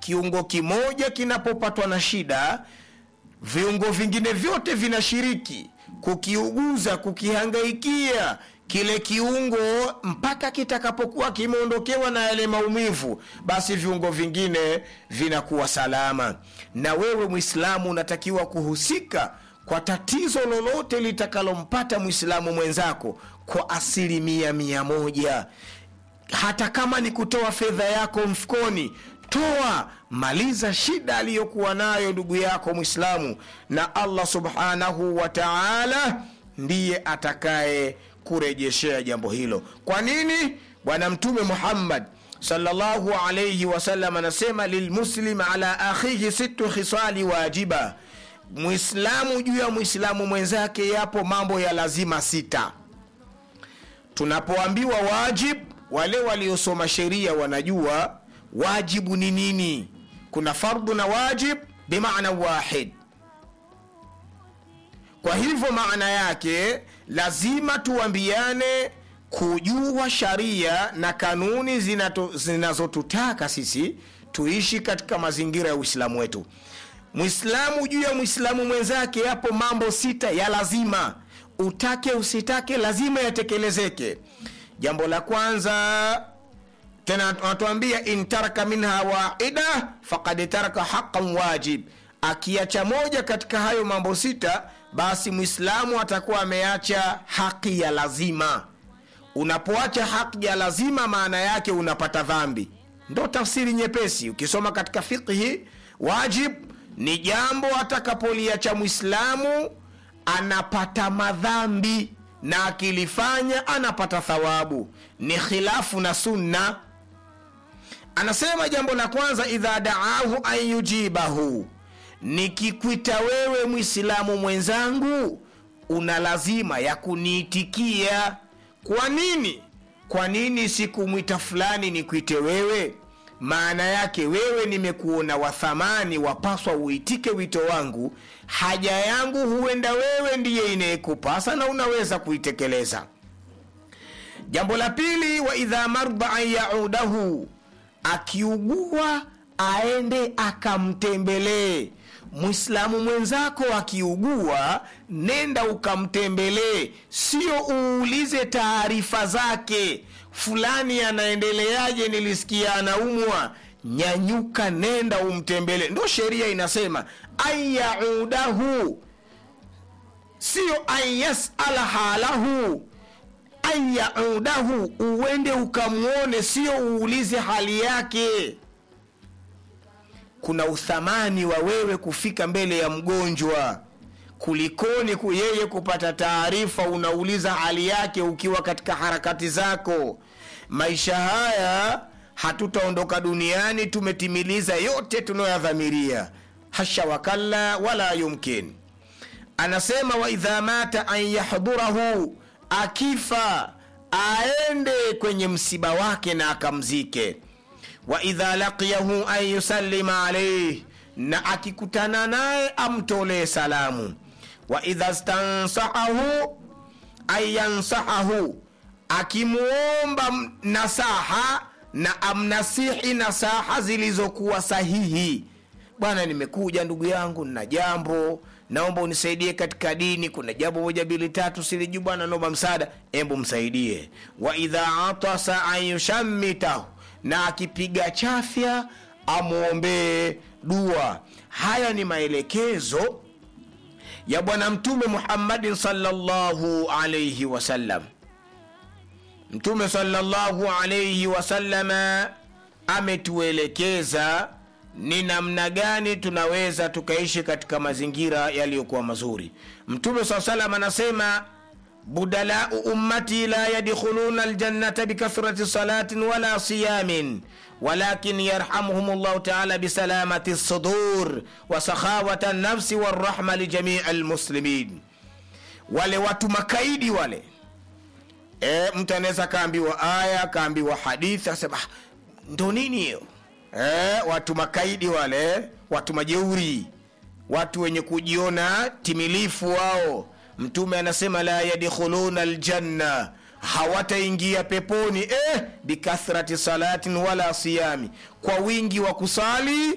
kiungo kimoja kinapopatwa na shida viungo vingine vyote vinashiriki kukiuguza kukihangaikia kile kiungo mpaka kitakapokuwa kimeondokewa na yale maumivu basi viungo vingine vinakuwa salama na wewe mwislamu unatakiwa kuhusika kwa tatizo lolote litakalompata mwislamu mwenzako kwa asilimia mia moja hata kama ni kutoa fedha yako mfukoni toa maliza shida aliyokuwa nayo ndugu yako mwislamu na allah subhanahu wa taala ndiye atakaye kurejeshea jambo hilo kwa nini bwana mtume muhammad salllahu alaihi wasallam anasema lilmuslim ala akhihi situ khisali wajiba mwislamu juu ya mwislamu mwenzake yapo mambo ya lazima sita tunapoambiwa wajib wale waliosoma sheria wanajua wajibu ni nini kuna fardhu na wajib bimaana wahid kwa hivyo maana yake lazima tuambiane kujua sharia na kanuni zinato- zinazotutaka sisi tuishi katika mazingira ya uislamu wetu mwislamu juu ya mwislamu mwenzake yapo mambo sita ya lazima utake usitake lazima yatekelezeke jambo la kwanza tena wanatuambia in taraka minha waida fakad taraka haqan wajib akiacha moja katika hayo mambo sita basi mwislamu atakuwa ameacha haki ya lazima unapoacha haki ya lazima maana yake unapata dhambi ndo tafsiri nyepesi ukisoma katika fiqhi wajib ni jambo atakapoliacha mwislamu anapata madhambi na akilifanya anapata thawabu ni khilafu na sunna anasema jambo la kwanza idha daahu an yujibahu nikikwita wewe mwislamu mwenzangu una lazima ya kuniitikia kwa nini kwa nini sikumwita fulani nikwite wewe maana yake wewe nimekuona wa thamani wapaswa uitike wito wangu haja yangu huenda wewe ndiye inayekupasa na unaweza kuitekeleza jambo la pili wa idha marda an yaudahu akiugua aende akamtembelee mwislamu mwenzako akiugua nenda ukamtembelee sio uulize taarifa zake fulani anaendeleaje nilisikia anaumwa nyanyuka nenda umtembele ndo sheria inasema an yaudahu sio an yasala halahu an yaudahu uende ukamwone sio uulize hali yake kuna uthamani wa wewe kufika mbele ya mgonjwa kulikoni ku yeye kupata taarifa unauliza hali yake ukiwa katika harakati zako maisha haya hatutaondoka duniani tumetimiliza yote tunayoyadhamiria hasha wakalla wala yumkin anasema waidha mata an yahdhurahu akifa aende kwenye msiba wake na akamzike waidha laqiyahu an yusallima alaihi na akikutana naye amtolee salamu waidha stansahahu an yansahahu akimwomba nasaha na amnasihi nasaha zilizokuwa sahihi bwana nimekuja ndugu yangu nina jambo naomba unisaidie katika dini kuna jambo moja mbili tatu silijuu bwana naomba msaada embu msaidie waidha atasa an yushammitahu na akipiga chafya amwombee dua haya ni maelekezo ya bwana mtume muhammadin salllahu alaihi wasallam mtume salllahu alaihi wasalama ametuelekeza ni namna gani tunaweza tukaishi katika mazingira yaliyokuwa mazuri mtume saa salam anasema budalau ummati la yadkhuluna aljannata bikathrati salatin wala siyamin walakin yarhamuhum llahu taala bisalamati lsudur wa sakhawata nafsi warahma lijamii lmuslimin wale watu makaidi wale e, mtu anaweza kaambiwa aya kaambiwa hadithi asema "Ah, ndo nini hiyo e, watu makaidi wale watu majeuri watu wenye kujiona timilifu wao mtume anasema la yadkhuluna ljanna hawataingia peponi eh, bikathrati salatin wala siyami kwa wingi wa kusali